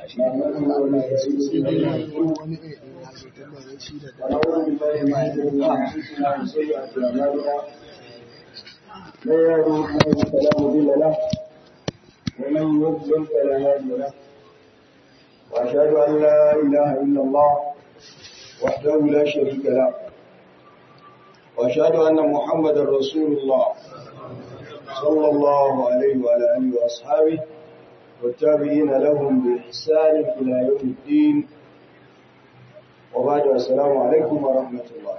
ونعوذ بالله من شرور انفسنا وسيئات اعمالنا من يهده الله فلا مضل له ومن يضلل فلا هادي له واشهد ان لا اله الا الله وحده لا شريك له واشهد ان محمدا رسول الله صلى الله عليه وعلى اله واصحابه والتابعين لهم باحسان الى يوم الدين وبعد السلام عليكم ورحمه الله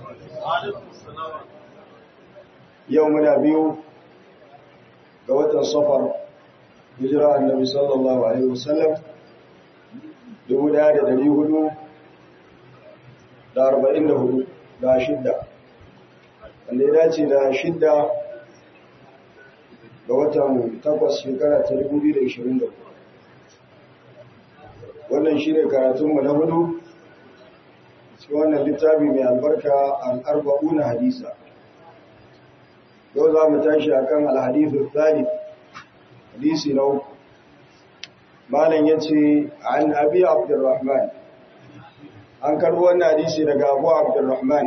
يومنا بيو ga watan safar hijira annabi sallallahu alaihi wasallam dubu daya da dari hudu da arba'in da hudu da shidda wanda ya dace da shidda ga watan takwas shekara ta dubu biyu da ishirin da hudu wannan shi ne karatunmu na hudu cikin wannan littafi mai albarka al'arba'una hadisa yau za mu tashi a kan alhadithu tsari hadisi na uku malam ya ce an abi abdurrahman an karbo wannan hadisi daga abu abdurrahman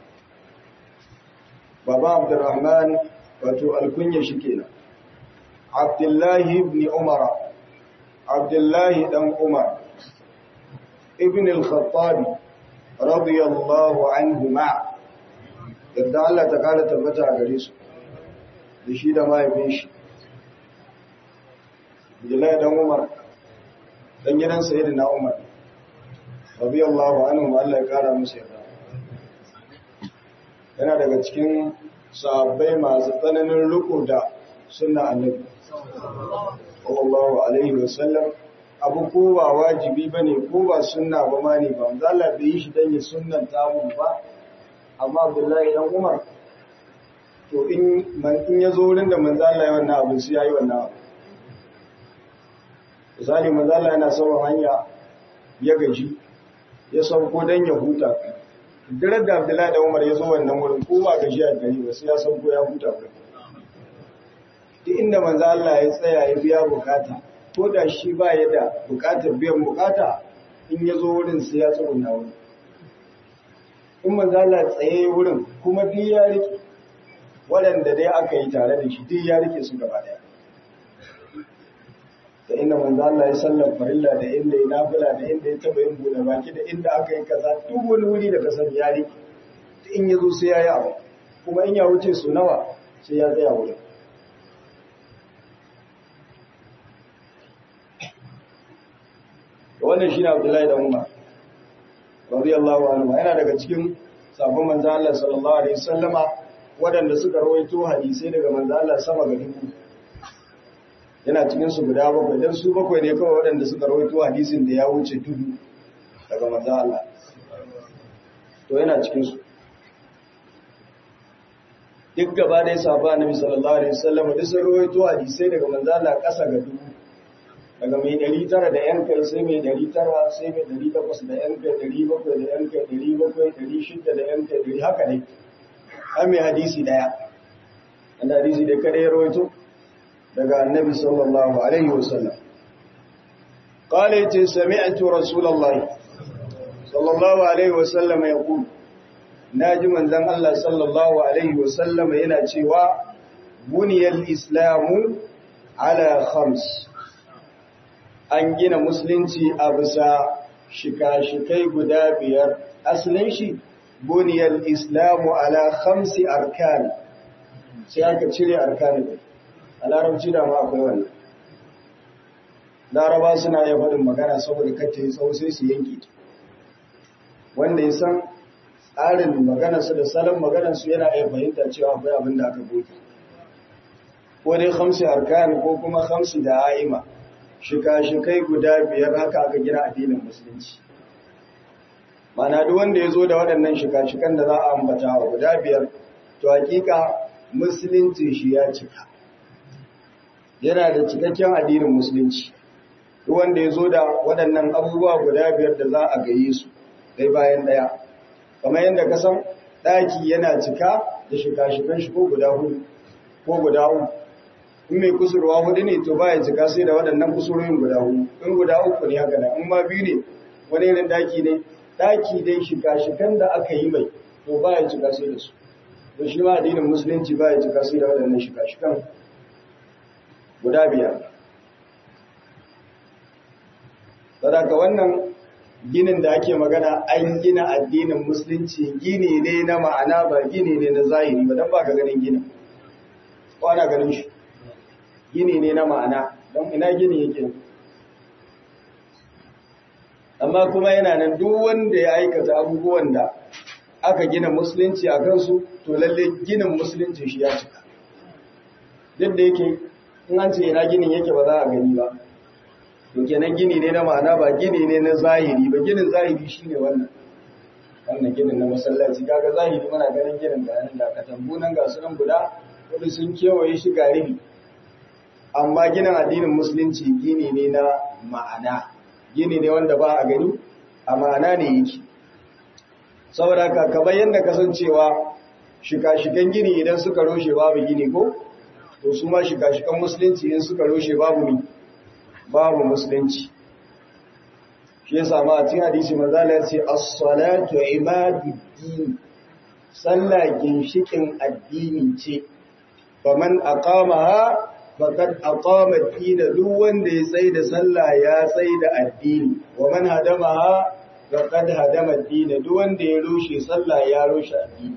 baba abdurrahman wato alkunya shi kenan abdullahi ibn umara abdullahi dan umar ibn al-khattabi radiyallahu anhu ma yadda Allah ta kara tabbata a gare su da shi da mahaifin shi Abdullahi dan Umar dan gidan Sayyidina Umar radiyallahu anhu Allah ya kara musu yarda yana daga cikin sahabbai masu tsananin riko da sunna annabi sallallahu alaihi wasallam abu ko ba wajibi bane ko ba sunna ba ma ne ba Allah bai yi shi dan ya sunnanta mu ba amma Abdullahi dan Umar to in in ya zo wurin da manzo Allah ya wannan abu sai yayi wannan abu misali manzo Allah yana sauran hanya ya gaji ya sauko dan ya huta dare da Abdullahi dan Umar ya zo wannan wurin ko ba gaji a gari ba sai ya sauko ya huta ba duk inda manzo Allah ya tsaya ya biya bukata ko da shi ba ya da bukatar biyan bukata in ya zo wurin sai ya tsuguna wurin in manzala tsaye wurin kuma duk ya rike waɗanda dai aka yi tare da shi duk ya rike su gaba ɗaya da inda manzala ya sallar farilla da inda ya nafila da inda ya taɓa yin buɗe baki da inda aka yi kaza duk wani wuri da kasar ya rike in ya zo sai ya yi abu kuma in ya wuce su nawa sai ya tsaya wurin wannan shi ne abdullahi da umar radiyallahu anhu yana daga cikin sabon manzo Allah sallallahu alaihi wasallama waɗanda suka rawaito hadisi daga manzo Allah sama ga dubu yana cikin su guda bakwai dan su bakwai ne kawai waɗanda suka rawaito hadisin da ya wuce dubu daga manzo Allah to yana cikin su duk gaba da sahaba annabi sallallahu alaihi wasallama duk sun rawaito hadisi daga manzo Allah ƙasa ga dubu daga mai ɗari tara da ‘yan kai sai mai ɗari tara sai mai ɗari takwas da ‘yan kai ɗari bakwai da ‘yan kai ɗari bakwai ɗari shida da ‘yan kai ɗari haka ne an mai hadisi ɗaya wanda hadisi da kada ya rawaito daga annabi sallallahu alaihi wasallam قال يتي سمعت رسول الله صلى الله عليه وسلم يقول ناجي من ذن الله صلى الله عليه وسلم yana cewa buniyal islamu ala khams an gina musulunci a bisa shika-shikai guda biyar asalin shi buniyar islamu ala khamsi arkani sai aka cire arkani a larabci da ma akwai wannan laraba suna iya faɗin magana saboda kacce tsawo sai su yanki wanda ya san tsarin maganarsu da salon maganarsu yana iya fahimta cewa akwai abin da aka goge ko dai khamsi arkani ko kuma khamsi da a'ima shika-shikai guda biyar haka aka gina addinin musulunci mana duk wanda ya zo da waɗannan shika-shikan da za a ambata wa guda biyar to hakika musulunci shi ya cika yana da cikakken addinin musulunci duk wanda ya zo da waɗannan abubuwa guda biyar da za a gaye su ɗai bayan ɗaya kamar yadda ka san ɗaki yana cika da shika-shikan shi ko guda hudu ko guda uku in mai kusurwa hudu ne to baya cika sai da waɗannan kusurorin guda hudu in guda uku ne haka nan in ma biyu ne wani irin daki ne daki dai shiga shigan da aka yi mai to baya cika sai da su to shi ma addinin musulunci baya cika sai da waɗannan shiga shigan guda biyar sadaka wannan ginin da ake magana an gina addinin musulunci gini ne na ma'ana ba gini ne na zahiri ba don ba ka ganin ginin ko ana ganin shi gini ne na ma'ana don ina gini yake amma kuma yana nan duk wanda ya aikata abubuwan da aka gina musulunci a kansu to lalle ginin musulunci shi ya cika duk da yake in an ce ina ginin yake ba za a gani ba to kenan gini ne na ma'ana ba gini ne na zahiri ba ginin zahiri shine wannan wannan ginin na masallaci kaga zahiri muna ganin ginin da nan da katambu nan ga sunan guda wanda sun kewaye shi ga ribi amma ginin addinin musulunci gini ne na ma'ana gini ne wanda ba a gani a ma'ana ne yake saboda haka kamar yadda kasancewa shika-shikan gini idan suka roshe babu gini ko to su ma shika-shikan musulunci in suka roshe babu ni babu musulunci shi yasa ma a cikin hadisi manzala ya ce as-salatu imaduddin sallah ginshikin addini ce faman aqamaha faqad aqama ad-din duk wanda ya tsai da sallah ya tsai da addini wa man hadamaha faqad hadama ad-din duk wanda ya rushe sallah ya rushe addini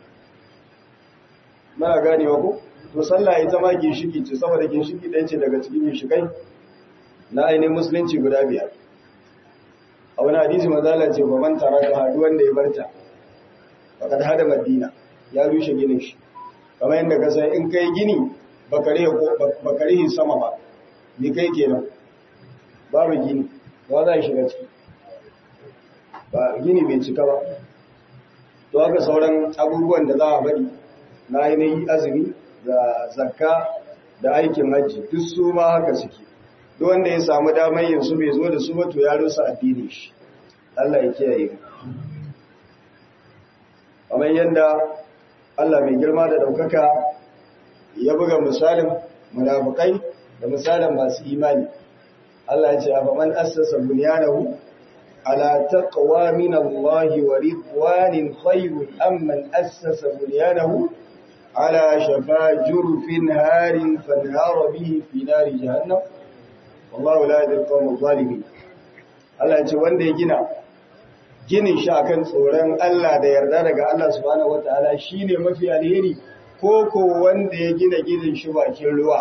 muna ganewa ko to sallah ita ma ginshiki ce saboda ginshiki ɗaya ce daga cikin ginshikai na ainihin musulunci guda biyar a wani hadisi mazala ce ba man tara ka haɗu wanda ya barta bakar hada madina ya rushe ginin shi kamar yadda ka san in kai gini baka rihi sama ba ni kai kenan babu gini ba za a shiga ciki ba gini bai cika ba to haka sauran abubuwan da za a bari na ainihin azumi da zakka da aikin hajji duk su ma haka suke duk wanda ya samu damar yin su bai zo da su ba to ya rusa addini shi Allah ya kiyaye mu kamar yadda Allah mai girma da daukaka ya buga misalin munafikai da misalin masu imani Allah ya ce a faman assasa bunyanahu ala taqwa min Allah wa ridwanin khayrun amman assasa bunyanahu على شفا جرف هار فانهار به في نار جهنم والله لا يهدي القوم الظالمين Allah ce wanda ya gina ginin shi akan tsoron Allah da yarda daga Allah subhanahu wataala shine mafi alheri ko ko wanda ya gina ginin shi bakin ruwa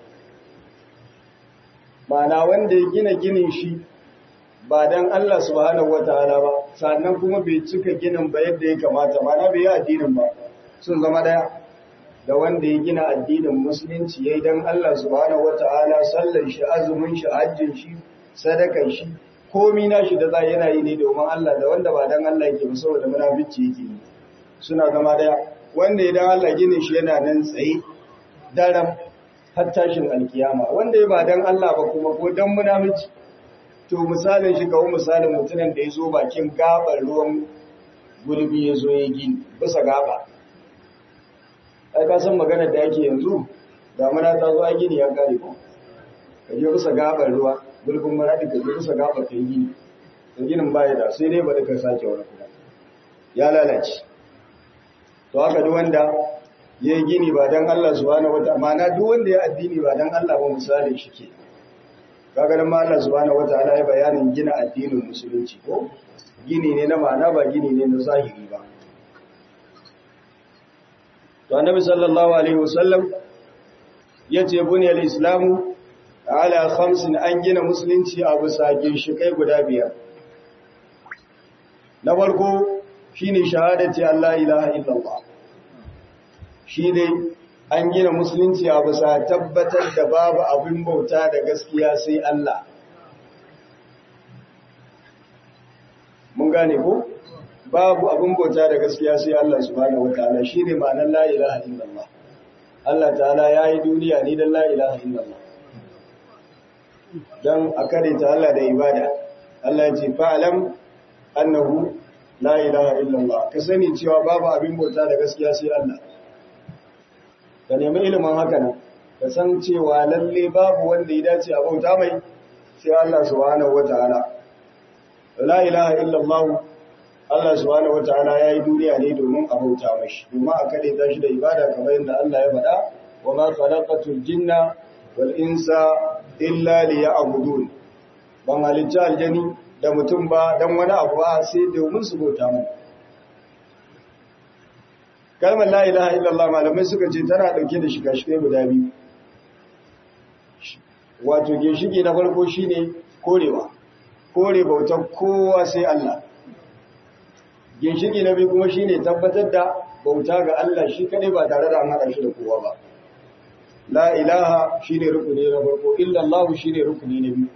Ma'ana wanda ya gina ginin shi ba dan Allah subhanahu wataala ba sannan kuma bai cika ginin ba yadda ya kamata ma'ana bai yi addinin ba sun zama daya da wanda ya gina addinin musulunci yayi dan Allah subhanahu wataala sallar shi azumin shi hajjin shi sadakan shi komi nashi da za yana yi ne domin Allah da wanda ba dan Allah yake ba saboda munafici yake yi suna zama daya wanda idan Allah ginin shi yana nan tsaye daram har tashin alkiyama wanda ya ba dan Allah ba kuma ko dan munafici to misalin shi kawo misalin mutumin da ya zo bakin gabar ruwan gulbi ya zo ya gini bisa gaba ai ka san maganar da yake yanzu damuna ta zo a gini ya kare ko ka je bisa gabar ruwa gulbin maradi ka je bisa gabar kai gini to ginin baya da sai dai ba da ka sake wani kuma ya lalace to haka duk wanda ya yi gini ba dan Allah subhanahu wataala ma'ana duk wanda ya addini ba dan Allah ba misalin shi ke kaga dan Allah subhanahu wataala ya bayanin gina addinin musulunci ko gini ne na ma'ana ba gini ne na zahiri ba to annabi sallallahu alaihi wasallam yace buniyal islamu ala khamsin an gina musulunci a bisa ginshikai guda biyar na farko shine shahadati Allah ilaha illallah shi dai an gina musulunci a bisa tabbatar da babu abin bauta da gaskiya sai Allah mun gane ko babu abin bauta da gaskiya sai Allah subhanahu wataala shine ma'anar la ilaha illallah Allah ta'ala yayi duniya ni dan la ilaha illallah dan akade ta Allah da ibada Allah ya ce fa'alam annahu la ilaha illallah ka sani cewa babu abin bauta da gaskiya sai Allah ka nemi ilimin haka nan ka san cewa lalle babu wanda ya dace a bauta mai sai Allah subhanahu wataala la ilaha illallah Allah subhanahu wataala yayi duniya ne domin a bauta mashi domin a kade ta shi da ibada kamar yadda Allah ya faɗa wa ma khalaqatul jinna wal insa illa liya'budun ban halicci aljani da mutum ba dan wani abu ba sai domin su bauta mai kalmar la ilaha illallah malamai suka ce tana dauke da shiga-shigai guda biyu wato ginshiki na farko shine korewa kore bautar kowa sai Allah ginshiki na biyu kuma shine tabbatar da bauta ga Allah shi kadai ba tare da an haɗa shi da kowa ba la ilaha shine rukuni na farko illallah shine rukuni na biyu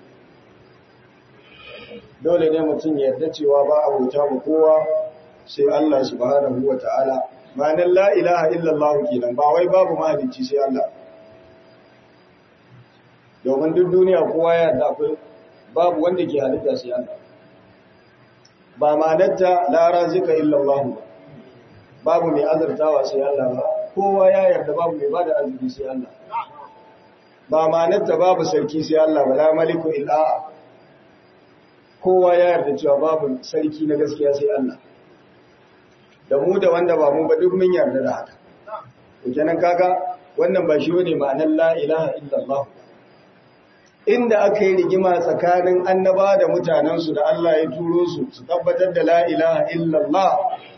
dole ne mutum ya yarda cewa ba a bauta ba kowa sai Allah subhanahu wataala ma'anar la ilaha illallah kenan ba wai babu mahalicci sai Allah domin duk duniya kowa ya yarda akwai babu wanda ke halitta sai Allah ba ma'anarta la razika illallah ba babu mai azartawa sai Allah ba kowa ya yarda babu mai bada arziki sai Allah ba ma'anarta babu sarki sai Allah ba la maliku illa kowa ya yarda cewa babu sarki na gaskiya sai Allah da mu da wanda ba mu ba duk mun yarda da haka to kenan kaga wannan ba shi bane ma'anar la ilaha illallah inda aka yi rigima tsakanin annaba da mutanensu da Allah ya turo su su tabbatar da la ilaha illallah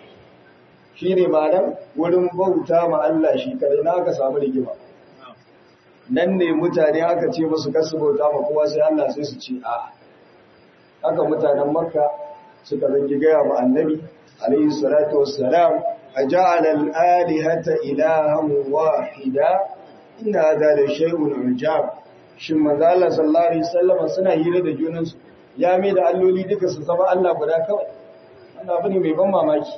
shine ma'anar wurin bauta ma Allah shi kadai na aka samu rigima nan ne mutane aka ce musu kasu bauta ma kowa sai Allah sai su ce a haka mutanen makka suka zangi gaya ma annabi عليه الصلاة والسلام أجعل الآلهة إلها واحدا إن هذا لشيء عجاب shin manzo Allah sallallahu alaihi wasallam suna hira da junansu ya mai da alloli duka su zama Allah guda kawai wannan abu ne mai ban mamaki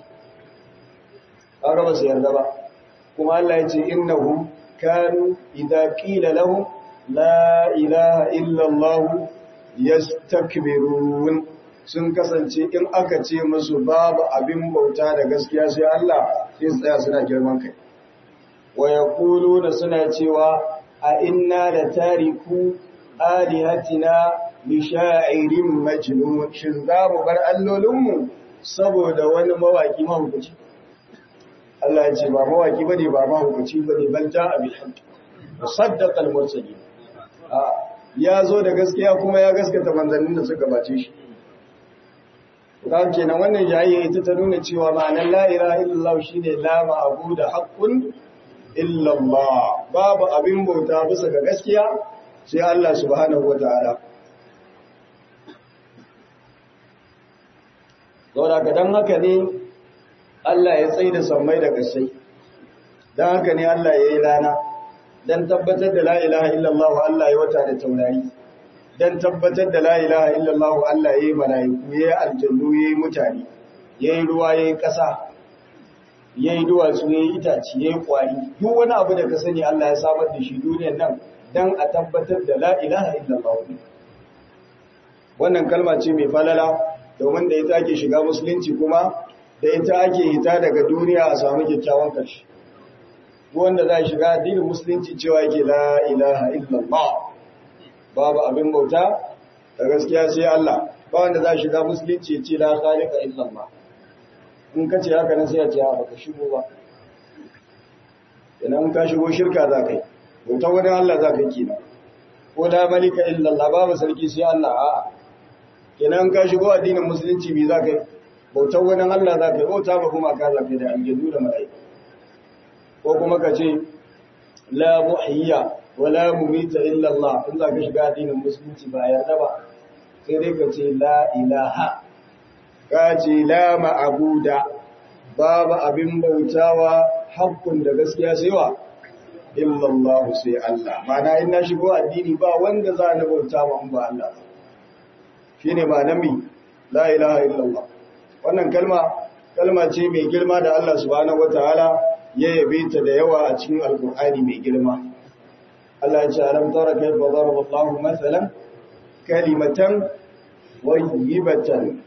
kaga ba su yarda ba kuma Allah ya ce innahum kanu idza qila lahum la ilaha illa Allah yastakbirun sun kasance in aka ce musu babu abin bauta da gaskiya sai Allah sai su tsaya suna girman kai wa yaquluna suna cewa a inna la tariku alihatina li sha'irin majnun shin za mu bar allolinmu saboda wani mawaki mahukuci Allah ya ce ba mawaki bane ba mahukuci bane bal ja'a bil haqq musaddaqa al mursalin ya zo da gaskiya kuma ya gaskata manzannin da suka bace shi Kan kenan wannan jayayya ita ta nuna cewa ma'anar la ilaha illallah shine la ma'budu haqqun illallah babu abin bauta bisa ga gaskiya sai Allah subhanahu wataala Saboda ka dan haka ne Allah ya tsaye da sammai da kasai dan haka ne Allah ya yi rana dan tabbatar da la ilaha illallah Allah ya wata da taurari dan tabbatar da la ilaha illallah Allah yayi malaiku yayi aljannu yayi mutane yayi ruwa yayi ƙasa yayi duwatsu yayi itaci yayi kwari duk wani abu da ka sani Allah ya samar da shi duniyar nan dan a tabbatar da la ilaha illallah wannan kalma ce mai falala domin da ita ake shiga musulunci kuma da ita ake hita daga duniya a samu kyakkyawan ƙarshe wanda za shiga addinin musulunci cewa yake la ilaha illallah babu abin bauta da gaskiya sai Allah ba wanda za shiga musulunci ya ce la khaliqa illallah in ka ce haka nan sai ya ce ba ka shigo ba idan ka shigo shirka za ka yi bauta wani Allah za ka yi kina ko la malika illallah babu sarki sai Allah a'a kenan ka shigo addinin musulunci me za ka yi bautar wani Allah za ka yi bauta ba kuma ka za ka yi da aljannu da mala'ika ko kuma ka ce la muhiyya wala mumita illa Allah in za ka shiga addinin musulunci ba yarda ba sai dai ka ce la ilaha ka ce la ma'abuda babu abin bautawa hakkun da gaskiya sai wa illa Allah sai Allah mana in na shigo addini ba wanda za na bauta ma ba Allah shine ma nami la ilaha illa Allah wannan kalma kalma ce mai girma da Allah subhanahu wataala ya yabe ta da yawa a cikin alkur'ani mai girma Allah ya ce alam tara kayfa daraba Allahu mathalan kalimatan tayyibatan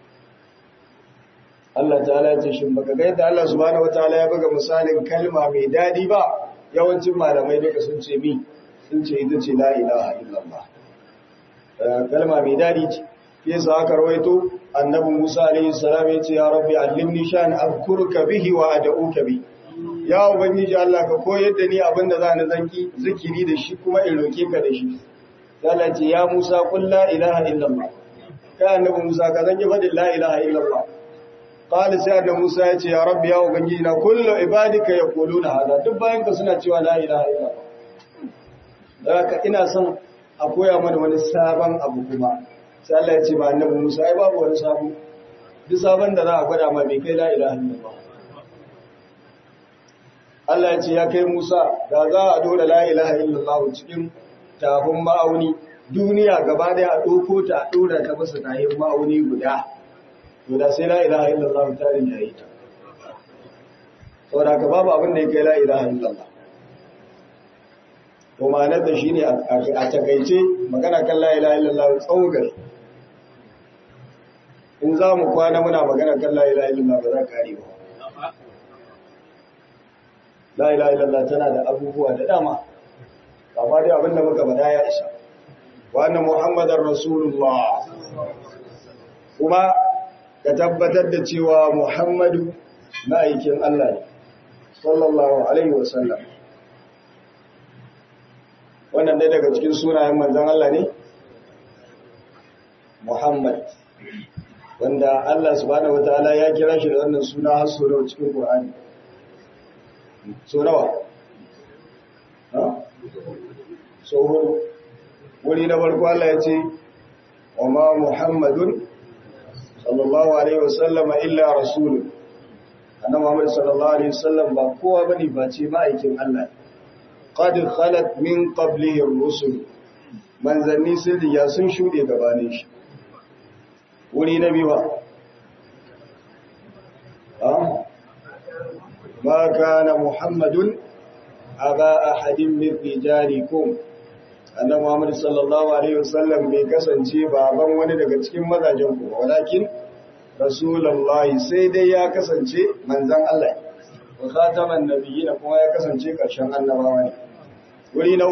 Allah ta'ala ya ce shin baka ga yadda Allah subhanahu wataala ya buga misalin kalma mai dadi ba yawancin malamai duka sun ce mi sun ce ita ce la ilaha illallah kalma mai dadi ce yasa aka rawaito annabi Musa alaihi salam ya ce ya rabbi allimni shan azkuruka bihi wa ad'uka bi ya ubangiji Allah ka koyar da ni abinda zan zanki zikiri da shi kuma in roke ka da shi Allah ce ya Musa qul la ilaha illallah ka annabi Musa ka zanki fadin la ilaha illallah qala sai annabi Musa ya ce ya rabbi ya ubangiji na kullu ibadika yaquluna hada duk bayan ka suna cewa la ilaha illallah haka ina son a koya mana wani sabon abu kuma sai Allah ya ce ba annabi Musa ai babu wani sabo duk sabon da za a gwada ma bai kai la ilaha illallah Allah ya ce ya kai Musa da za a dora la ilaha illallah cikin tafin ma'auni duniya gaba daya a doko ta a dora ta masa tahin ma'auni guda to da sai la ilaha illallah ta rin yayi ta saboda ka babu abin da ya kai la ilaha illallah to ma'anar da shine a takaice magana kan la ilaha illallah tsawon gari in za mu kwana muna magana kan la ilaha illallah ba za ka kare ba la ilaha illallah tana da abubuwa da dama amma dai abinda muka bada ya isa wa anna muhammadar rasulullah kuma ka tabbatar da cewa muhammadu ma'aikin Allah ne sallallahu alaihi wasallam wannan dai daga cikin sunayen manzon Allah ne muhammad wanda Allah subhanahu wataala ya kira shi da wannan suna har sau cikin Qur'ani so nawa so hudu wuri na farko Allah ya ce wa ma muhammadun sallallahu alaihi wasallama illa rasulun annabi Muhammad sallallahu alaihi wasallam ba kowa bane face ma'aikin Allah qad khalat min qablihi ar-rusul manzanni sun riga sun shude gabanin shi wuri na biyu ما كان محمد أبا أحد من رجالكم annabi Muhammad sallallahu alaihi wasallam bai kasance baban wani daga cikin mazajen ku walakin rasulullahi sai dai ya kasance manzon Allah wa khataman nabiyina kuma ya kasance karshen annabawa ne wuri na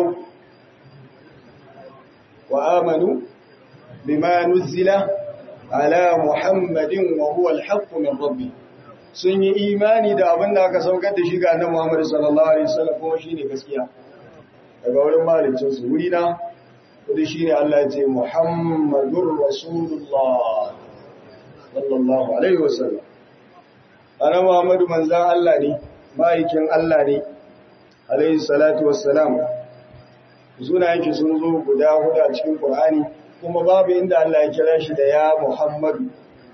wa amanu bima nuzila ala muhammadin wa huwa al-haqq min rabbih sun yi imani da abin da aka saukar da shi ga annabi Muhammad sallallahu alaihi wasallam kuma shine gaskiya daga wurin malicin su wuri na kudi shine Allah ya ce Muhammadur Rasulullah sallallahu alaihi wasallam annabi Muhammad manzon Allah ne ma'aikin Allah ne alaihi salatu wassalam sunayen shi sun zo guda hudu a cikin Qur'ani kuma babu inda Allah ya kira shi da ya Muhammadu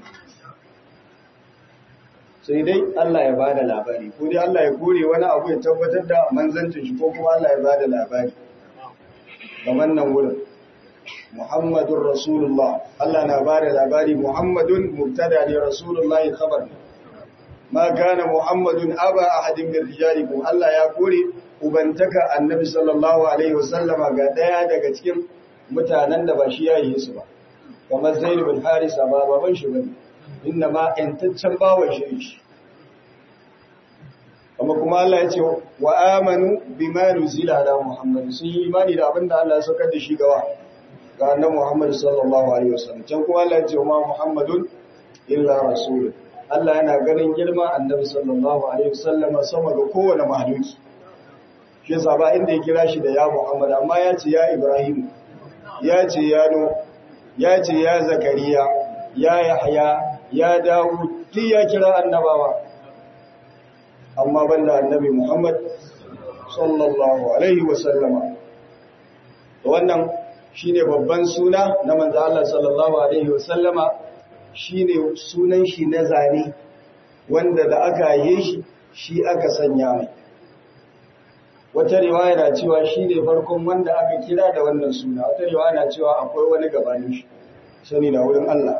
sai dai Allah ya bada labari ko dai Allah ya kore wani abu ya tabbatar da manzancin shi ko kuma Allah ya bada labari kamar nan wurin Muhammadur Rasulullah Allah na bada labari Muhammadun mubtada ne Rasulullah khabar ma kana Muhammadun aba ahadin min rijalikum Allah ya kore ubantaka annabi sallallahu alaihi wasallama ga daya daga cikin mutanen da ba shi yayi su ba kamar Zaid bin Harisa ba baban shi bane inna ma ‘yantaccen bawan shi amma kuma Allah ya ce wa amanu bi ma nuzila da Muhammad sun yi imani da abinda Allah ya saukar da shi gawa ga annabi Muhammad sallallahu alaihi wasallam can kuma Allah ya ce ma Muhammadun illa rasul Allah yana ganin girma annabi sallallahu alaihi wasallam sama ga kowane mahluki shi yasa ba inda ya kira shi da ya Muhammad amma ya ce ya Ibrahim ya ce ya No ya ce ya Zakariya ya Yahya ya dawo duk ya kira annabawa amma banda annabi Muhammad sallallahu alaihi wasallama wannan shine babban suna na manzo Allah sallallahu alaihi wasallama shine sunan shi na zane wanda da aka yi shi shi aka sanya mai wata riwaya na cewa shine farkon wanda aka kira da wannan suna wata riwaya na cewa akwai wani gabanin shi sani na wurin Allah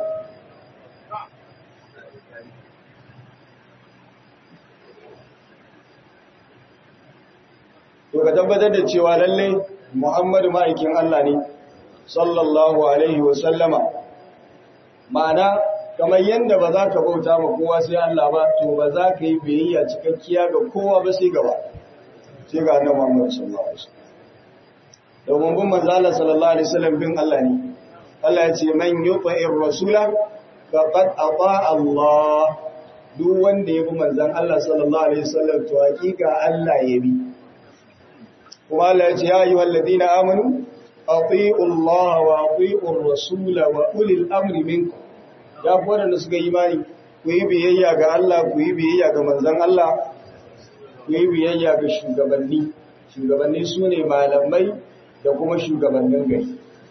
to ka tabbatar da cewa lalle Muhammadu ma'aikin Allah ne sallallahu alaihi wa sallama ma'ana kamar yanda ba za ka bauta ma kowa sai Allah ba to ba za ka yi biyayya cikakkiya ga kowa ba sai gaba sai ga annabi Muhammad sallallahu alaihi wasallam domin bin manzo Allah sallallahu alaihi wasallam bin Allah ne Allah ya ce man yuta'ir rasula faqad ata Allah duk wanda ya bi manzon Allah sallallahu alaihi wasallam to hakika Allah ya bi kuma Allah ya ce ya ayyuhal ladina amanu ati'u Allah wa ati'ur rasula wa ulil amri minkum ya ku wadanda suka yi imani ku yi biyayya ga Allah ku yi biyayya ga manzon Allah ku yi biyayya ga shugabanni shugabanni su ne malamai da kuma shugabannin gari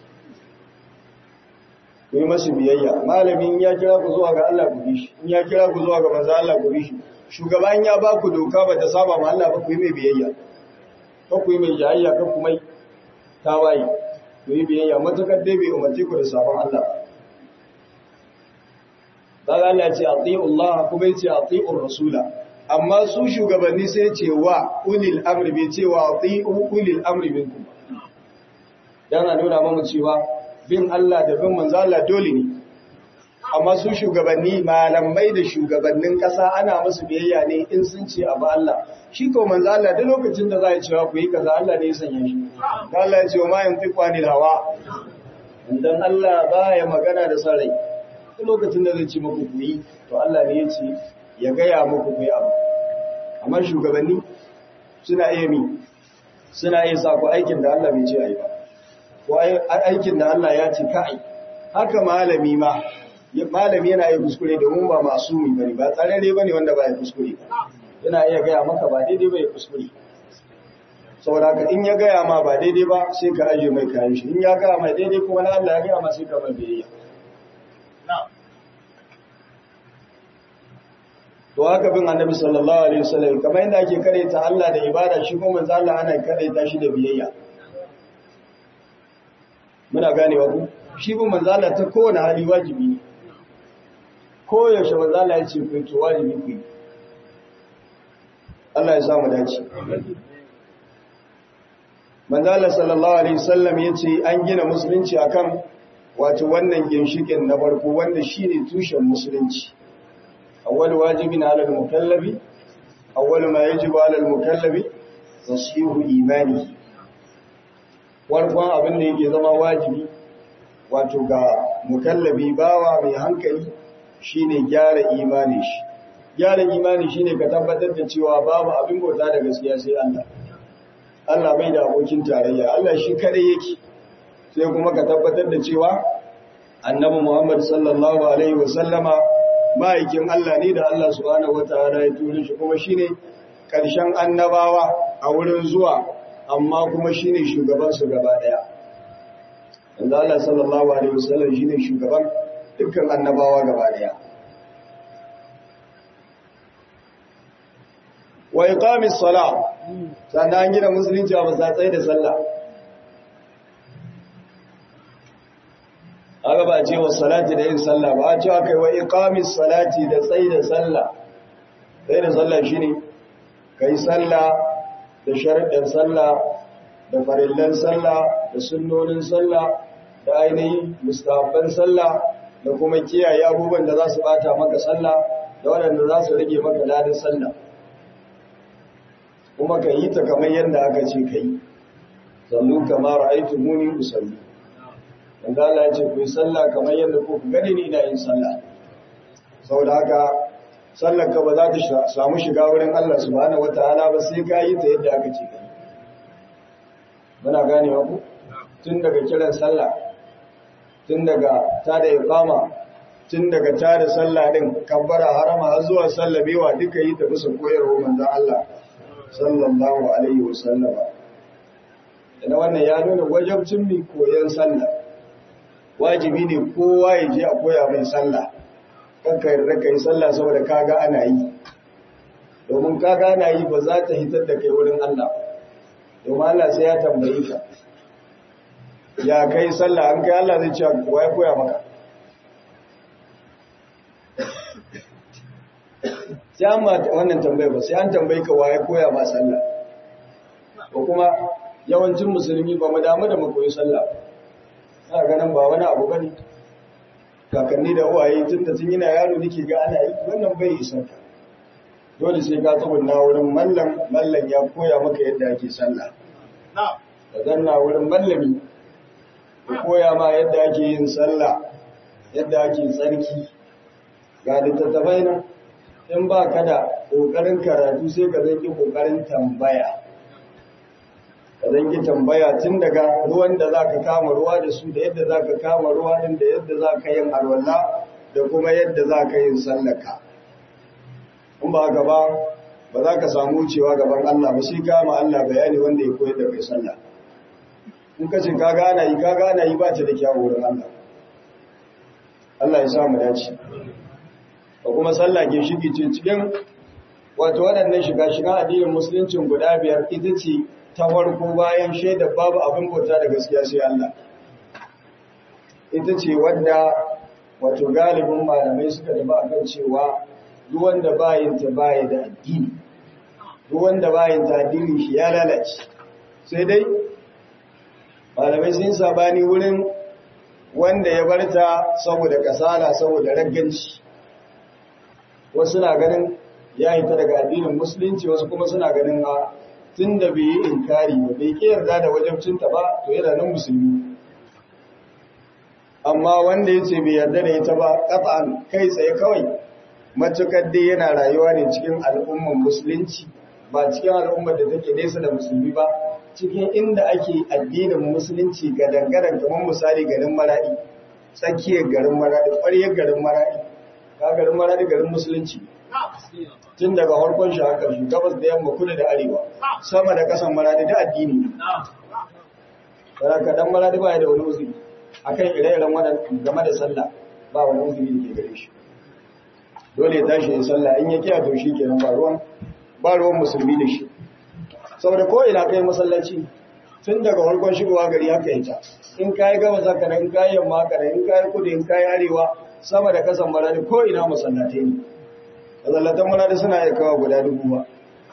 ku yi masu biyayya malamin ya kira ku zuwa ga Allah ku bi shi in ya kira ku zuwa ga manzon Allah ku bi shi shugaban ya ba ku doka ba ta saba ma Allah ba ku yi mai biyayya ko ku yi mai jayayya ko kuma tawaye ku yi biyayya matukar dai bai umarci ku da sabon Allah ba daga Allah ce ati'u Allah kuma yace ati'ur rasula amma su shugabanni sai ce wa ulil amri bai ce wa ati'u ulil amri minkum dan a nuna mamu cewa bin Allah da bin manzo Allah dole ne amma su shugabanni malamai da shugabannin kasa ana musu biyayya ne in sun ce abu Allah shi ko manzo Allah da lokacin da za ya cewa ku yi kaza Allah ne ya sanya shi Allah ya ce wa ma yantiqu anil hawa dan Allah baya magana da sarai duk lokacin da zai ce muku ku yi to Allah ne ya ce ya gaya muku ku yi abu amma shugabanni suna iya mi suna iya sa ku aikin da Allah bai ce ai ba ko aikin da Allah ya ce ka ai haka malami ma malami yana iya kuskure domin ba masumi bane ba tsararre bane wanda ba ya kuskure yana iya gaya maka ba daidai ba ya kuskure saboda haka in ya gaya ma ba daidai ba sai ka aje mai kayan shi in ya gaya mai daidai kuma na Allah ya gaya ma sai ka mai biyayya to haka bin annabi sallallahu alaihi wasallam kamar yadda ake karaita Allah da ibada shi kuma manzo Allah ana karaita shi da biyayya muna ganewa ku shi bin manzo Allah ta kowane hali wajibi ne ko yaushe manzo Allah ya ce ku to wajibi ku Allah ya samu dace manzo Allah sallallahu alaihi wasallam yace an gina musulunci akan wato wannan ginshikin na farko wanda shine tushen musulunci أول واجب على المكلف أول ما يجب على المكلف تصحيح إيمانه warkon abin da yake zama wajibi wato ga mukallabi bawa mai hankali shine gyara imani shi gyara imani shine ka tabbatar da cewa babu abin bauta da gaskiya sai Allah Allah bai da abokin tarayya Allah shi kadai yake sai kuma ka tabbatar da cewa annabi Muhammad sallallahu alaihi wasallama ma'aikin Allah ne da Allah subhanahu wataala ya turo shi kuma shine karshen annabawa a wurin zuwa amma kuma shine shugaban su gaba daya inda Allah sallallahu alaihi wasallam shine shugaban dukkan annabawa gaba daya wa iqamis salat sannan gina musulunci a masatsai da sallah aka ba ce wa salati da yin sallah ba a ce aka yi wa iqamis salati da tsayi da sallah tsayi da sallah shine kai sallah da sharuɗin sallah da farillan sallah da sunnonin sallah da ainihin mustahabban sallah da kuma kiyaye abubuwan da za su bata maka sallah da waɗanda za su rage maka ladan sallah kuma ka yi ta kamar yadda aka ce ka yi sallu kamar aitu muni usalli wanda Allah ya ce ku yi sallah kamar yadda ku gani ni ina yin sallah saboda haka sallar ka ba za ta samu shiga wurin Allah subhanahu wataala ba sai ka yi ta yadda aka ce ka yi muna ganewa ku tun daga kiran sallah tun daga tada iqama tun daga tada sallah din kabbara harama har zuwa sallamewa duka yi ta bisa koyarwa manzon Allah sallallahu alaihi wasallam ina wannan ya nuna wajibcin mi koyon sallah wajibi ne kowa ya je a koya mai sallah kanka yarda kai sallah saboda kaga ana yi domin kaga ana yi ba za ta hitar da kai wurin Allah domin Allah sai ya tambayi ka ya kai sallah an kai Allah zai ce kowa ya koya maka sai an ma wannan tambayi ba sai an tambayi ka waye koya ma sallah ko kuma yawancin musulmi ba mu damu da mu koyi sallah ana ganin ba wani abu bane kakanni da uwaye tun da tun yana yaro nake ga ana yi wannan bai isa ka dole sai ka tsubunna wurin mallam mallam ya koya maka yadda ake sallah ka zanna wurin mallami ka koya ma yadda ake yin sallah yadda ake tsarki ga littattafai nan in ba ka da ƙoƙarin karatu sai ka zanki ƙoƙarin tambaya ka zanki tambaya tun daga ruwan da za ka kama ruwa da su da yadda za ka kama ruwa din da yadda za ka yin alwala da kuma yadda za ka yin sallaka in ba ka ba ba za ka samu wucewa gaban Allah ba sai kama Allah bayani wanda ya koyar da kai sallah in ka ce ka gana yi ka gana yi ba ta da kyawu wurin Allah Allah ya sa mu dace da kuma sallah ke shige ce cikin wato waɗannan shiga shiga addinin musuluncin guda biyar ita ce ta farko bayan shaida babu abin bauta da gaskiya sai Allah ita ce wadda wato galibin malamai suka daba akan cewa duk wanda bayin ta baya da addini duk wanda bayin ta addini shi ya lalace sai dai malamai sun sabani wurin wanda ya barta saboda kasala saboda ragganci wasu na ganin ya hita daga addinin musulunci wasu kuma suna ganin a tun da bai yi inkari ba bai ki yarda da wajabcinta ba to yana nan musulmi amma wanda ya ce bai yarda da ita ba ƙafa'an kai tsaye kawai matukar dai yana rayuwa ne cikin al'ummar musulunci ba cikin al'ummar da take nesa da musulmi ba cikin inda ake addinin musulunci ga dangaren kamar misali garin maraɗi tsakiyar garin maraɗi ƙwaryar garin maraɗi ka garin maraɗi garin musulunci tun daga harkon shi haka shi gabas da yamma kudu da arewa sama da kasan maradi da addini saraka dan maradi ba ya da wani uzuri akan ire-iren wannan game da sallah ba wani uzuri da ke gare shi dole ya tashi ya sallah in ya kiya to shi kenan ba ruwan ba ruwan musulmi da shi saboda ko ina kai masallaci tun daga harkon shigowa gari haka ita in kayi gabas haka nan in kayi yamma haka nan in kayi kudu in kayi arewa sama da kasan maradi ko ina masallatai ne mazallatan mulada suna iya kawo guda dubu ba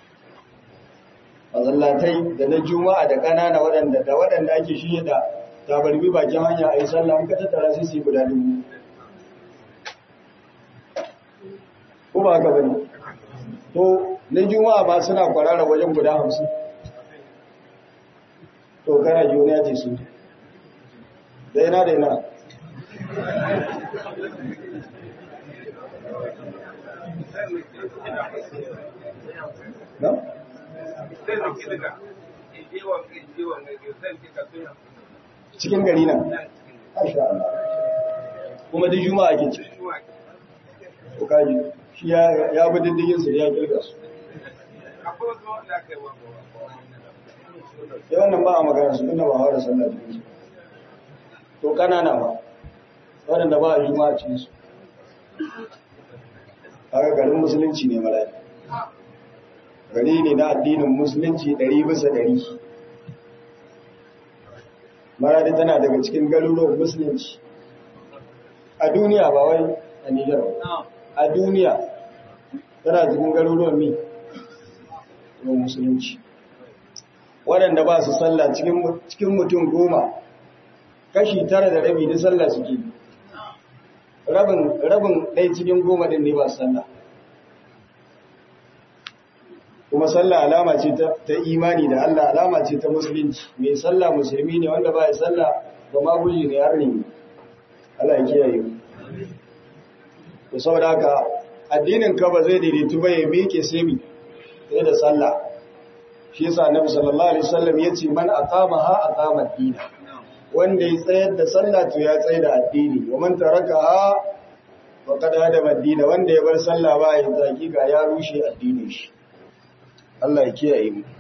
mazallatai da na juma'a da ƙanana waɗanda da waɗanda ake shirya da tabarbi bakin hanya a yi sallah an ka tattara sai su yi guda dubu ko ba haka bane to na juma'a ba suna kwarara wajen guda hamsin to kana juniya ce su da yana da yana No? Cikin gari nan? Kuma duk juma'a ke ce. Ko kaji, shi ya bi diddigin su ya kirga su. Yawan nan ba a magana su inda ba haura sallah cikin su. To kanana ba, waɗanda ba a juma'a cikin su. Haka garin musulunci ne mala'i. gari ne na addinin musulunci ɗari bisa ɗari maradi tana daga cikin garuruwan musulunci a duniya ba wai a nijar a duniya tana cikin garuruwan mi ruwan musulunci waɗanda ba su sallah cikin mutum goma kashi tara da rabi na sallah suke rabin ɗai cikin goma ɗin ne ba su sallah kuma sallah alama ce ta imani da Allah alama ce ta musulunci mai sallah musulmi ne wanda ba ya sallah ba ma guji ne har ne Allah ya kiyaye to saboda haka addinin ka ba zai daidaitu ba ya miƙe sai mi sai da sallah shi yasa annabi sallallahu alaihi wasallam yace man aqamaha aqama ad-dina wanda ya tsayar da sallah to ya tsayar da addini wa man tarakaha faqad hadama ad-dina wanda ya bar sallah ba ya zaki ga ya rushe addinin shi Allah ya kiyaye mu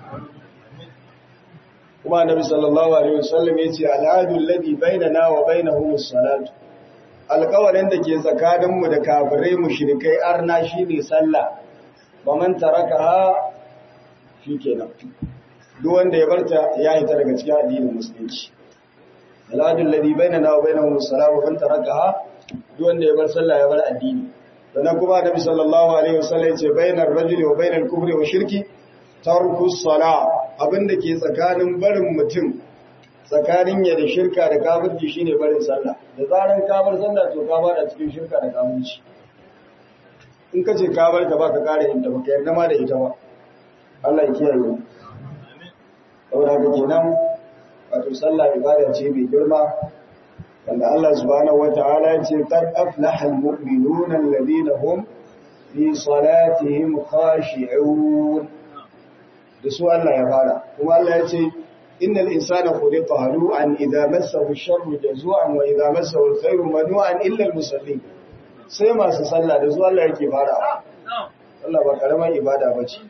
kuma annabi sallallahu alaihi wasallam yace al'adul ladhi bainana wa bainahum as-salatu alƙawarin da ke tsakanin mu da kafirai mushrikai arna shine sallah ba man tarakaha shikenan duk wanda ya barta ya hita daga cikin addinin musulunci al'adul ladhi bainana wa bainahum as-salatu wa man tarakaha duk wanda ya bar sallah ya bar addini sannan kuma annabi sallallahu alaihi wasallam yace bainar rajuli wa bainal kufri wa shirki tarku sala abinda ke tsakanin barin mutum tsakanin ya da shirka da kafirci shine barin sallah da zaran ka bar sallah to ka fara cikin shirka da kafirci in ka ce ka bar ta baka kare yin ta baka yarda ma da ita ba Allah ya kiyaye mu saboda haka kenan wato sallah ibada ce mai girma wanda Allah subhanahu wata'ala ya ce qad aflaha almu'minuna alladhina hum fi salatihim khashi'un da su Allah ya fara kuma Allah ya ce innal insana khuliqa halu'an idza massahu ash-sharru jazu'an wa idza massahu al-khayru manu'an illa al-musallin sai masu sallah da su Allah yake fara Allah ba karamar ibada bace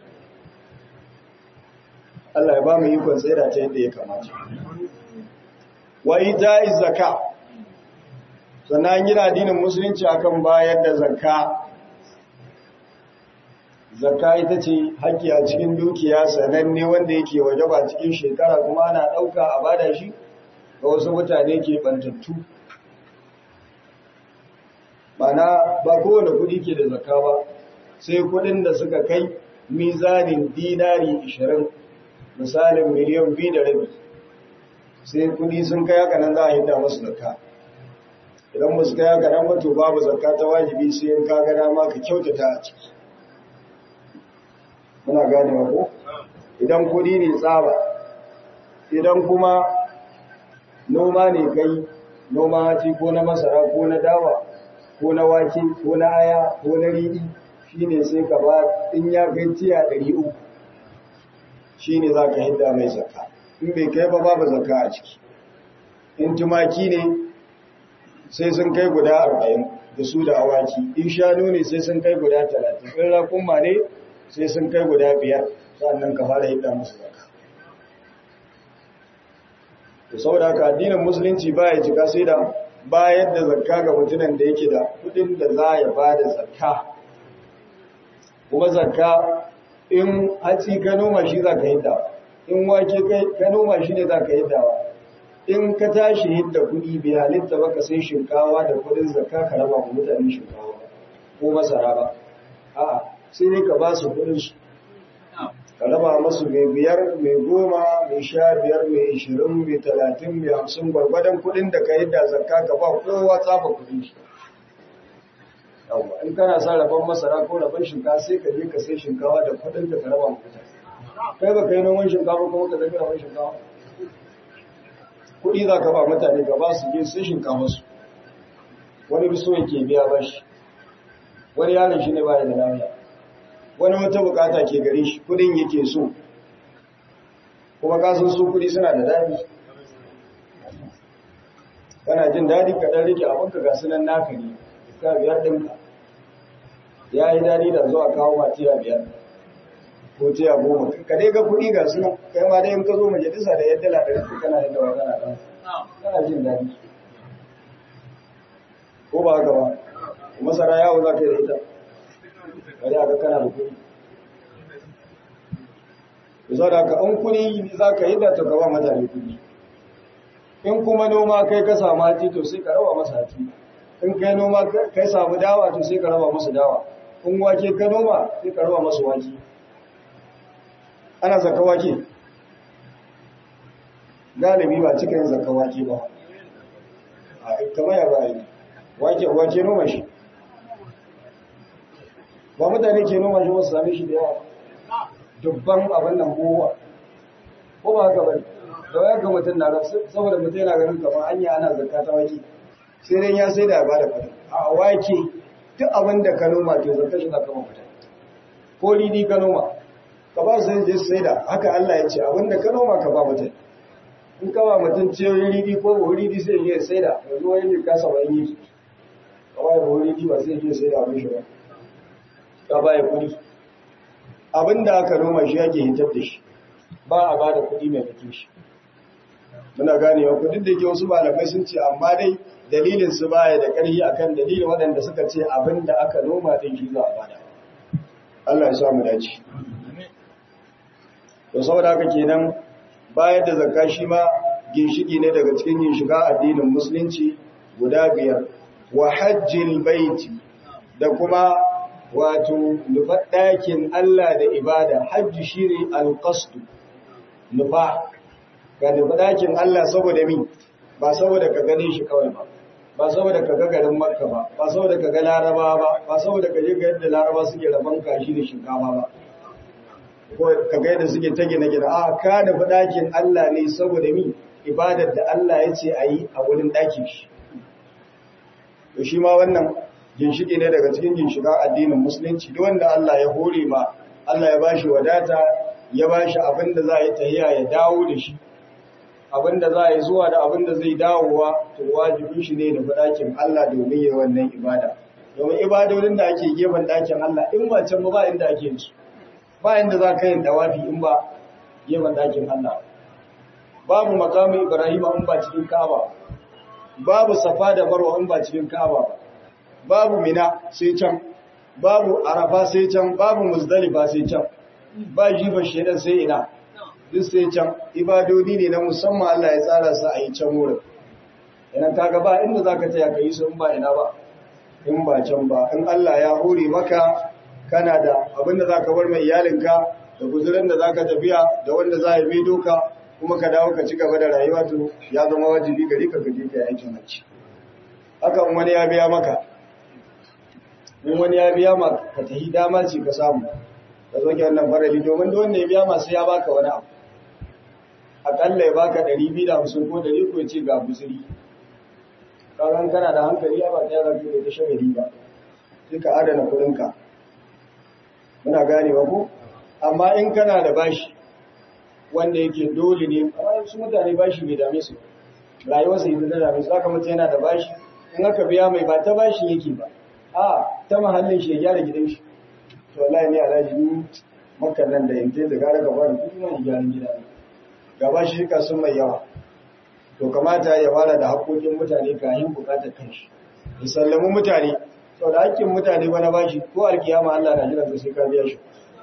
Allah ya ba mu ikon tsira ta yadda ya kamata wa ita'iz zakka sannan gina addinin musulunci akan bayar da zakka zakka ita ce haƙƙi a cikin dukiya sananne wanda yake wajaba cikin shekara kuma ana ɗauka a bada shi ga wasu mutane ke bantattu mana ba kowane kuɗi ke da zakka ba sai kuɗin da suka kai mizanin dinari 20 misalin miliyan biyu da rabi sai kuɗi sun kai haka nan za a hidda masu zakka idan ba su kai haka nan ba to babu zakka ta wajibi sai in ka ga dama ka kyautata a ciki muna gane ko idan kudi ne tsaba idan kuma noma ne kai noma haci ko na masara ko na dawa ko na wake ko na aya ko na riɗi shine sai ka ba in ya kai tiya 300 shine za ka hidda mai zakka in bai kai ba babu zakka a ciki in tumaki ne sai sun kai guda 40 da su da awaki in shanu ne sai sun kai guda 30 in raƙumma ne sai sun kai guda biyar sannan ka fara hidda musu zakka to saboda haka addinin musulunci baya cika sai da bayar da zakka ga mutumin da yake da kudin da za ya ba da zakka kuma zakka in hatsi ka noma shi za ka hidda in wake ka noma shi ne za ka hiddawa in ka tashi hidda kudi bai halitta ba ka sai shinkawa da kudin zakka ka raba wa mutane shinkawa ko masara ba a'a sai dai ka ba su kudinsu ka raba masu mai biyar mai goma mai sha biyar mai ishirin mai talatin mai hamsin gwargwadon kudin da ka yi da zakka ka ba kowa tsafa kudin shi in kana sa rabon masara ko rabon shinkafa sai ka je ka sai shinkawa da kudin da ka raba mutane kai ba ka yi noman shinkafa kuma ka zafi rabon shinkafa kudi za ka ba mutane ka ba su je sai shinkafa su wani biso yake biya bashi wani yaron shi ne ba da lafiya wani wata bukata ke gare shi kudin yake so kuma kasan su kudi suna da dadi kana jin dadi ka dan rike abinka ga sunan naka ne ka biyar dinka ya yi dadi da zuwa kawo ma tiya biyar ko tiya goma ka dai ga kudi ga sunan kai ma dai in ka zo majalisa da yadda la ɗari kana yadda wa kana ɗan kana jin dadi ko ba haka ba masara yawo za ka yi da ita bari aka kana da kuɗi zo da ka in kuɗi za ka yi da ta gaba mutane kuɗi in kuma noma kai ka samu hati to sai ka raba masa hati in kai noma kai samu dawa to sai ka raba masa dawa in wake ka noma sai ka raba masa wake ana zaka wake galibi ba cikin zaka wake ba a kamar ya ba yi wake wake noma shi ba mutane ke noma shi wasu same shi da yawa dubban abin nan kowa ko ba haka bane da waya ga mutum na rasu saboda mutum yana ganin kamar hanya ana zakka ta wake sai dai ya sai da ya bada fata a wake duk abin da ka noma to zakka shi zaka mafita ko ridi ka noma ka ba su je sai da haka Allah ya ce abin da ka noma ka ba mutum in ka ba mutum ciyoyin ridi ko ba ridi sai ya sai da yanzu wani ne kasa wani yi kawai ba ridi ba sai ya sai da abin shi ba ka baya kudi abinda aka noma shi yake hitar da shi ba a bada kudi mai fito shi muna ganewa kudin da ke wasu malamai sun ce amma dai dalilin su baya da ƙarfi akan dalilin waɗanda suka ce abinda aka noma din shi za a bada Allah ya sa mu dace to saboda haka kenan bayar da zakka shi ma ginshiki ne daga cikin ginshiga addinin musulunci guda biyar wa hajjil baiti da kuma wato nufa ɗakin Allah da ibada hajji shi ne alƙastu nufa ga nufa ɗakin Allah saboda mi ba saboda ka gane shi kawai ba ba saboda ka ga garin makka ba ba saboda ka ga laraba ba ba saboda ka je ga yadda laraba suke rabon kashi da shinkafa ba ko ka ga yadda suke ta gina gina a ka nufa ɗakin Allah ne saboda mi ibadar da Allah ya ce a yi a wurin ɗakin shi to shi ma wannan ginshiki ne daga cikin ginshikan addinin musulunci duk wanda Allah ya hore ma Allah ya bashi wadata ya bashi abin da za a yi tahiya ya dawo da shi abin da za a yi zuwa da abin da zai dawowa to wajibin shi ne da ɗakin Allah domin yi wannan ibada domin ibadodin da ake gefen ɗakin Allah in ba can ba inda ake su ba inda za ka yin dawafi in ba gefen ɗakin Allah babu makamin Ibrahim in ba cikin Ka'aba babu Safa da Marwa in ba cikin Ka'aba babu Mina sai can babu Arafa sai can babu Muzdalifa sai can ba jifa shedan sai ina duk sai can ibadodi ne na musamman Allah ya tsara su a yi can wurin idan kaga ba inda zaka taya ka yi su in ba ina ba in ba can ba in Allah ya hore maka kana da abin da zaka bar mai iyalinka da guzurin da zaka tafiya da wanda za ya bi doka kuma ka dawo ka ci gaba da rayuwa to ya zama wajibi gari ka gaje ka aikin hajji haka in wani ya biya maka in wani ya biya maka ka tahi dama ce ka samu ka zo ki wannan farali domin da wanda ya biya masu ya baka wani abu akalla ya baka 250 ko 100 ko ce ga busiri kagan kana da hankali ba ta yaran da ta shagari ba sai ka adana kudinka muna gane ba ko amma in kana da bashi wanda yake dole ne amma su mutane bashi bai dame su rayuwar sai ta dame su haka mutum yana da bashi in aka biya mai ba ta bashi yake ba a ta mahallin shi ya gyara gidan shi to wallahi ne alhaji ni makan nan da yanke da gara gaba da kudi na gyaran gida ne gaba shi ka sun mai yawa to kamata ya fara da haƙoƙin mutane kayan buƙatar kanshi ya sallami mutane sau da haƙƙin mutane wani bashi ko alkiyama Allah na jiran sai ka biya shi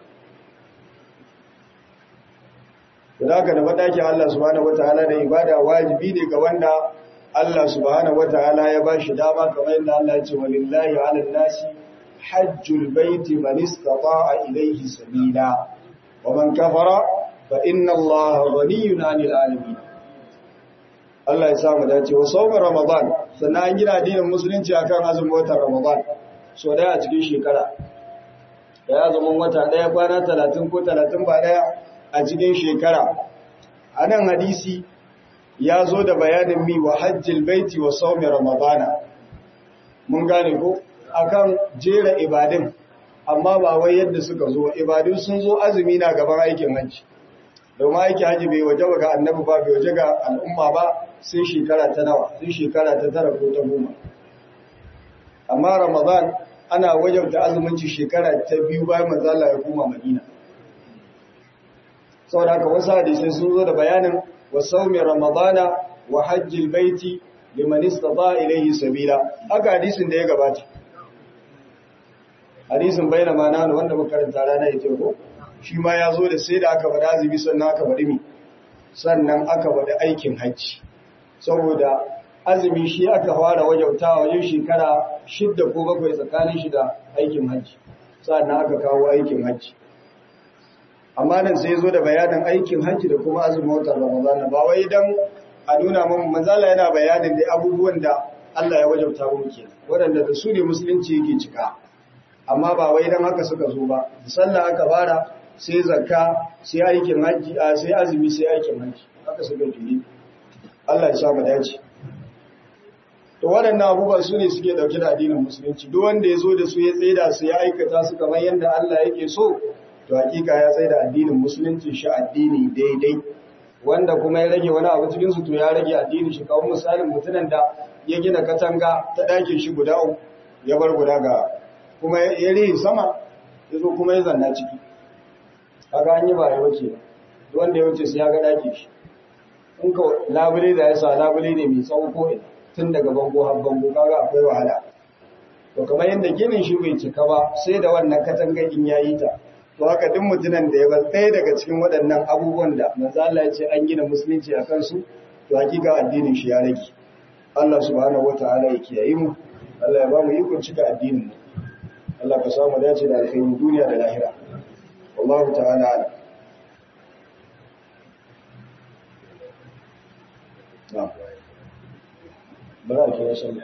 da haka da mataki Allah subhanahu wataala da ibada wajibi ne ga wanda Allah subhanahu wataala ya bashi dama kamar yadda Allah ya ce walillahi 'alan nasi hajjul baiti man istata'a ilayhi sabila wa man kafara fa inna Allaha ghaniyyun 'anil 'alamin Allah ya samu dace wa saumin Ramadan sannan an gina addinin musulunci akan azumin watan Ramadan so daya a cikin shekara da ya zama wata daya kwana 30 ko 30 ba daya a cikin shekara anan hadisi ya zo da bayanin mi wa hajjil baiti wa saumin Ramadan mun gane ko akan jera ibadin amma ba wai yadda suka zo ibadun sun zo azumi na gaban aikin hajji domin aiki haji bai waje ga annabi ba bai waje ga al'umma ba sai shekara ta nawa sai shekara ta tara ko ta goma amma ramadan ana wajabta azumunci shekara ta biyu bayan manzo Allah ya koma madina saboda haka wasu hadisai sun zo da bayanin wa sawmi ramadana wa hajjil baiti liman istata ilayhi sabila haka hadisin da ya gabata hadisin bayyana mana wanda muka karanta rana ita ko shi ma ya zo da sai da aka faɗa azumi sannan aka faɗi mi sannan aka faɗi aikin hajji saboda azumi shi aka fara wajauta wajen shekara shidda ko bakwai tsakanin shi da aikin hajji sannan aka kawo aikin hajji amma nan sai zo da bayanin aikin hajji da kuma azumin watan ramadan ba wai dan a nuna mun manzala yana bayanin da abubuwan da Allah ya wajauta mu kenan waɗanda da su ne musulunci yake cika amma ba wai dan haka suka zo ba sallah aka fara sai zakka sai aikin haji a sai azumi sai aikin haji haka suka jiri Allah ya samu dace to waɗannan abubuwan su ne suke dauke da addinin musulunci duk wanda ya zo da su ya tsaida su ya aikata su kamar yadda Allah yake so to hakika ya tsaida addinin musulunci shi addini daidai wanda kuma ya rage wani abu cikin su to ya rage addinin shi kawai misalin mutumin da ya gina katanga ta ɗakin shi guda uku ya bar guda ga kuma ya rihi sama ya zo kuma ya zanna ciki kaga an yi ba ya wuce wanda ya wuce sai ya ga daki shi in ka labule da ya sa labule ne mai tsawo ko tun daga bango har bango kaga akwai wahala to kamar yadda ginin shi bai cika ba sai da wannan katangagin ya yi ta to haka duk mutumin da ya bar ɗaya daga cikin waɗannan abubuwan da manzo Allah ya ce an gina musulunci a kansu to hakika addinin shi ya rage Allah subhanahu wataala ya kiyaye mu Allah ya ba mu ikon cika addinin mu Allah ka samu dace da alkhairin duniya da lahira والله تعالى أعلم نعم بارك يا سلام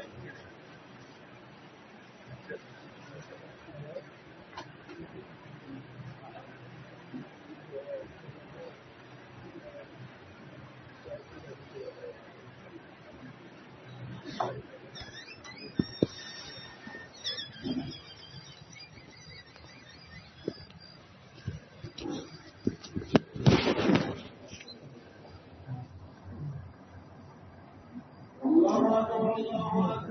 أكبر الله أكبر